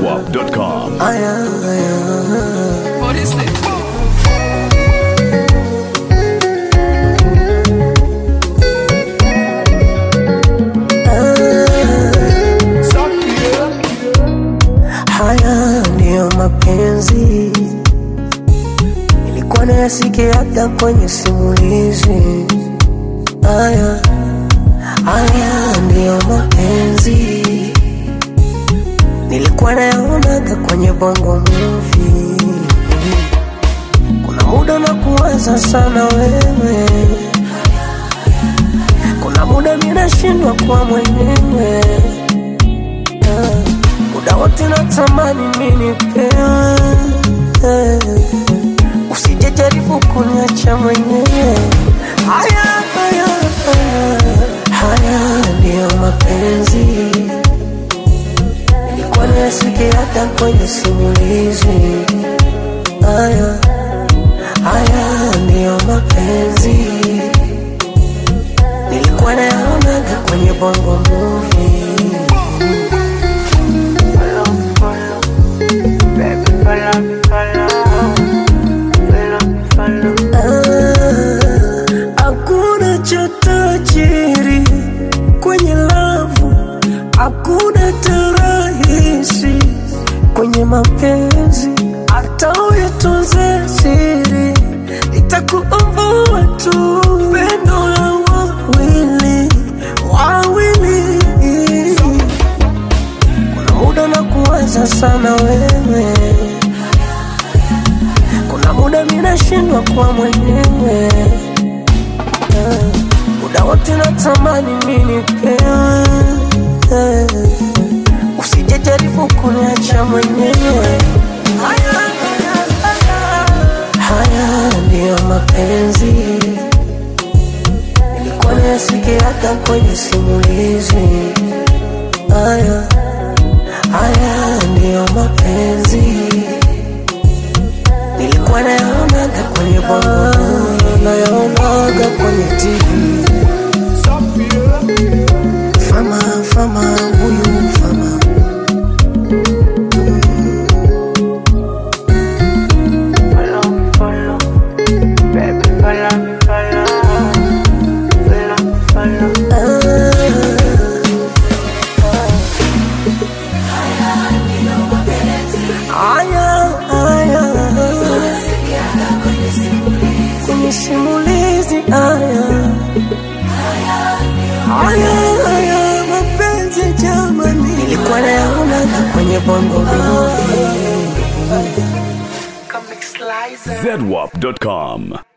ZWAP.com. Aya, aya. What is it? Haya ndiyo mapenzi nilikuwa nayasikia hata kwenye simulizi. Haya, haya ndiyo mapenzi nilikuwa nayaonaga kwenye bongo movie. Kuna muda na kuwaza sana wewe, kuna muda minashindwa kuwa mwenyewe Ah, muda wote natamani mimi pewe, usije jaribu kuniacha mwenyewe. Haya, haya, haya, haya ndiyo mapenzi nilikuwa nayasikia hata kwenye simulizi. Haya, haya ndiyo mapenzi nilikuwa nayaonaga kwenye bongo movie. Ah, Hakuna cha tajiri kwenye lavu, hakuna tarahisi kwenye mapenzi, hata uyatunze siri, itakuombua tu pendo la wawili wawili. Kuna muda na kuwaza sana wewe kuna muda minashindwa kuwa mwenyewe Ah, muda wote natamani mimi pewe usije jaribu kuniacha mwenyewe haya, haya, haya. haya ndiyo mapenzi nilikuwa nayasikia hata kwenye simulizi haya haya ndiyo mapenzi nilikuwa nayaonaga kwenye bongo nayaonaga kwenye TV. Fama fama huyu fama Aya, aya, kwenye simulizi aya, aya, aya, mapenzi jamani, nilikuwa nayaonaga kwenye bongo movie. ZWAP.com.